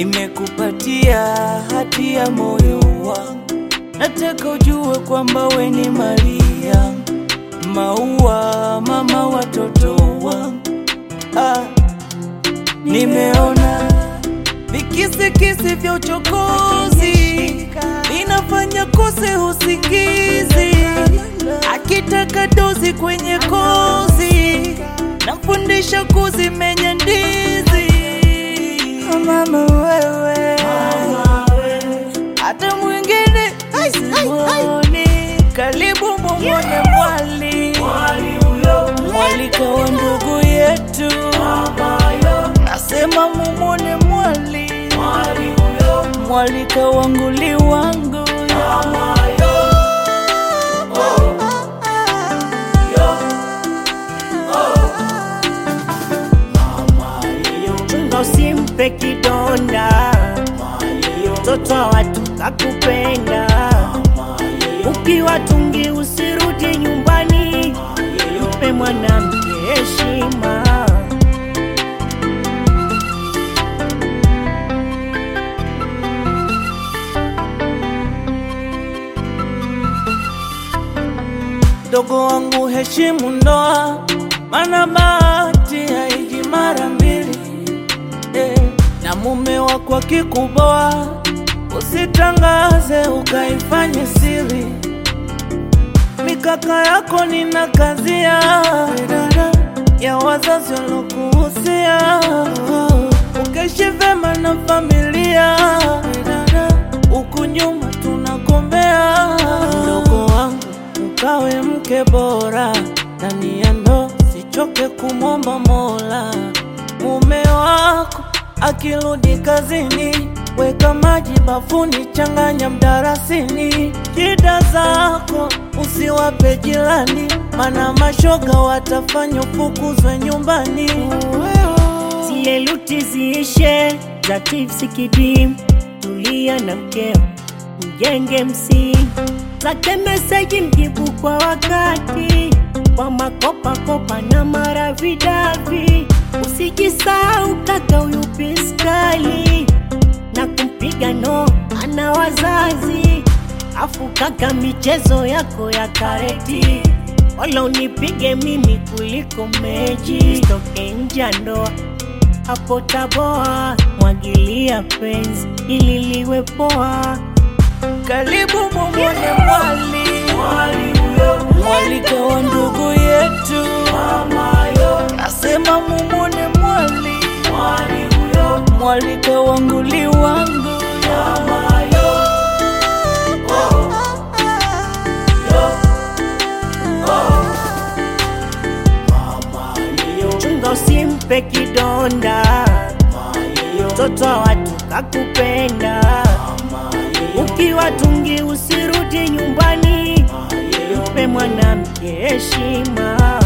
nimekupatia hati ya moyo wangu, nataka ujue kwamba we ni Maria, maua mama watoto wangu. Ah, nimeona vikisikisi vya uchokozi inafanya kose usingizi, akitaka dozi kwenye kozi, namfundisha kuzimenya ndizi. Mama wewe, hata mwingine simuoni, karibu mumwone mwali mwalika wa ndugu yetu, nasema mumwone mwali mwalika wanguli wangu chunga usimpe kidonda, mtoto wa watu kakupenda. Ukiwa tungi usirudi nyumbani, mpe mwanamke heshima. Dogo wangu heshimu ndoa, mana bahati haiji mara mbili eh. Na mume wako akikuboa, usitangaze ukaifanye siri. Mikaka yako nina kazia ya wazazi walokuhusia, ukaishi vema na familia huku nyuma tunagombea. Mdogo wangu ukawe mke bora ndani ya ndoa, sichoke kumwomba Mola. Mume wako akirudi kazini, weka maji bafuni, changanya mdarasini. Shida zako usiwape jirani, mana mashoga watafanya ufukuzwe nyumbani. Zile luti ziishe za tipsi kidim, tulia na mkeo, mjenge msingi zake meseji, mjibu kwa wakati, kwa makopa kopa na maravidavi. Usijisahau kaka, huyu piskali na kumpiga no, ana wazazi afu kaka, michezo yako ya kareti wala unipige mimi kuliko mechi, toke nje ya ndoa hapo taboa, mwagilia penzi ili liwe poa. Karibu mumwone mwali mwalika wa ndugu yetu, nasema mumwone mwali mwalika wanguli wangu Chunga usimpe kidonda, mtoto wa watu kakupenda. Ukiwa tungi usirudi nyumbani, mpe mwanamke heshima.